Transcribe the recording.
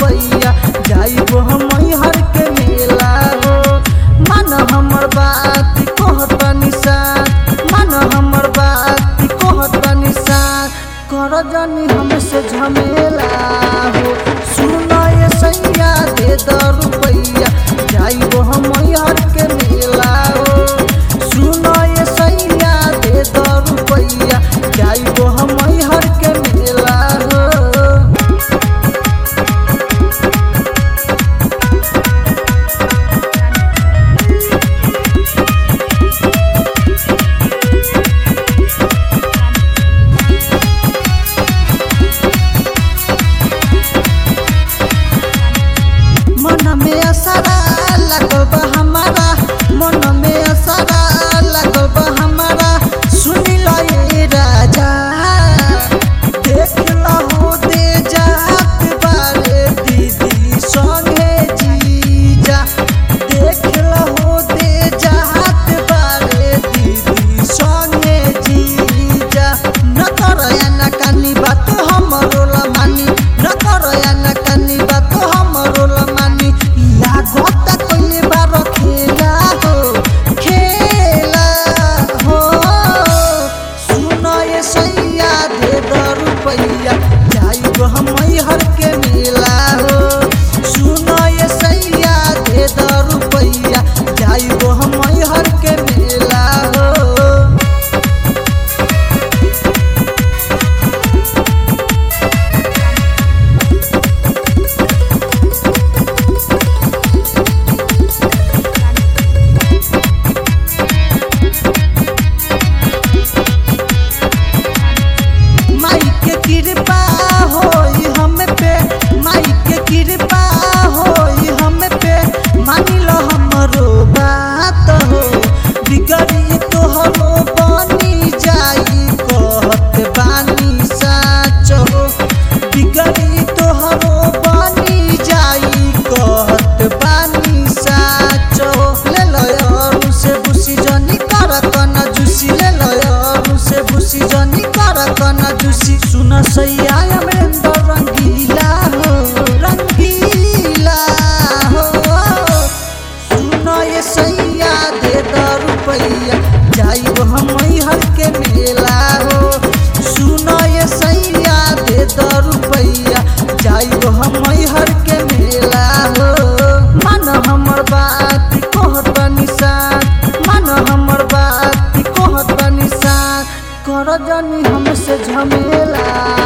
रुपैया जाइबो हम हर के मेला हो मन हमर बात कहत निशान मन हमर बात कहत निशान कर जानी हमसे झमेला हो सुनो ये सैया दे द रुपैया जाइबो हम हर के मेला हो सुनो ये सैया दे द रुपैया जाइबो हम हर के मेला हो मन में असरा लगल बा हमारा मन में असरा लगल बा हमारा सुनी लो ये राजा देख लो दे जात बारे दीदी संगे जीजा देख लो दे जात बारे दीदी संगे जीजा न करो या न कानी बात हमरो ला मानी न करो या न कानी बात हमरो ला मानी लागत कोई बार खेला हो खेला हो सुनो ये सैया दे द रुपैया जाइबो हम हर के मेला हो सुनो ये सैया दे द रुपैया जाइबो हम हर के मेला हो माई के कृपा होई हम पे माई के कृपा होई हम पे मानी लो हमरो बात हो बिगड़ी तोहरो बनी जाई कहत बानी साच हो बिगड़ी तोहरो बनी जाई कहत बानी साच हो ले लो यारू से बुसी जनी कर कन जुसी ले लो यारू से बुसी जनी कर कन जुसी सुन सैया अमरेंद्र रंगीला हो रंगीला हो सुनो ये सैया दे द रुपैया जाइबो हम हर के मेला हो सुनो ये सैया दे द रुपैया जाइबो हम हर के मेला हो मन हमर बात कहत निशान मन हमर बात कहत निशान कर जानी हमसे झमेला